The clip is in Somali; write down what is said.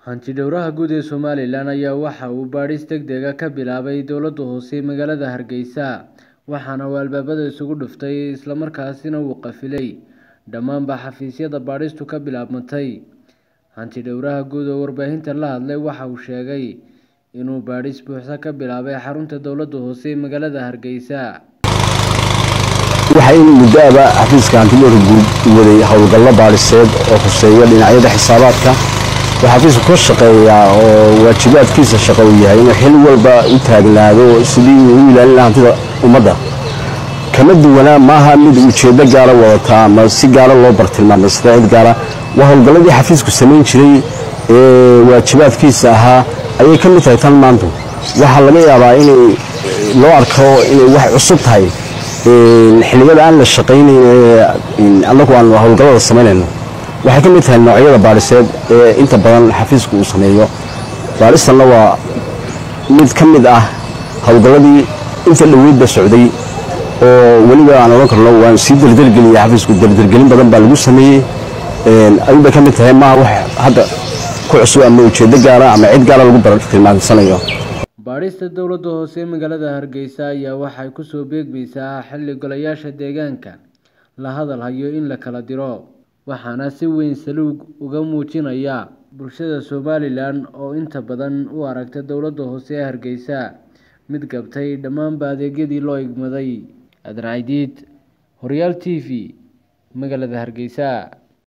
Hanti-dhawraha guud ee Somalilan ayaa waxa uu baadhis degdeg ah ka bilaabay dowladda hoose ee magaalada Hargeysa waxaana uu albaabada isugu dhuftay isla markaasina uu qafilay dhammaanba xafiisyada baadhistu ka bilaabmatay. Hanti-dhawraha guud oo warbaahinta la hadlay waxa uu sheegay inuu baadhis buuxda ka bilaabay xarunta dowladda hoose ee magaalada Hargeysa. waxaa in muddo aba xafiiska hanti-dhawrka guud waday howlgallo baadhiseed oo khuseeya dhinacyada xisaabaadka waxaa xafiisku ka shaqeeyaa oo waajibaadkiisa shaqo uu yahay inuu xil walba u taagnaado sidii uu u ilaalin lahaa hantida ummadda kama duwanaa maaha mid ujeeddo gaara wadata ama si gaara loo bartilmaamay sida cid gaara waa howlgalladii xafiisku samayn jiray ee waajibaadkiisa ahaa ayay ka mid tahay tan maanta waxaa laga yaabaa inay loo arko inay wax cusub tahay xilliyada aan la shaqaynayn ee annagu aan howlgallada samaynayno waxay ka mid tahay noocyada baadhiseed ee inta badan xafiisku uu sameeyo baadhistanna waa mid ka mid ah howlgalladii inta dhoweydba socday oo weliba aan odhan karno waan sii dardargeliyey xafiisku dardargelin badan baa lagu sameeyey ayuun bay ka mid tahay maaha wax hadda ku cusub ama ujeeddo gaara ama cid gaara lagu bartilmaamsanayo baadhista dowladda hoose ee magaalada Hargeysa ayaa waxay ku soo beegmaysaa xilli golayaasha deegaanka la hadal hayo in la kala diro waxaana si weyn saluug uga muujinaya bulshada Somalilan oo inta badan u aragta dowladda hoose ee Hargeysa mid gabtay dhammaanba adeegyadii loo igmaday. Adracdiid Horyaal TV magaalada Hargeysa.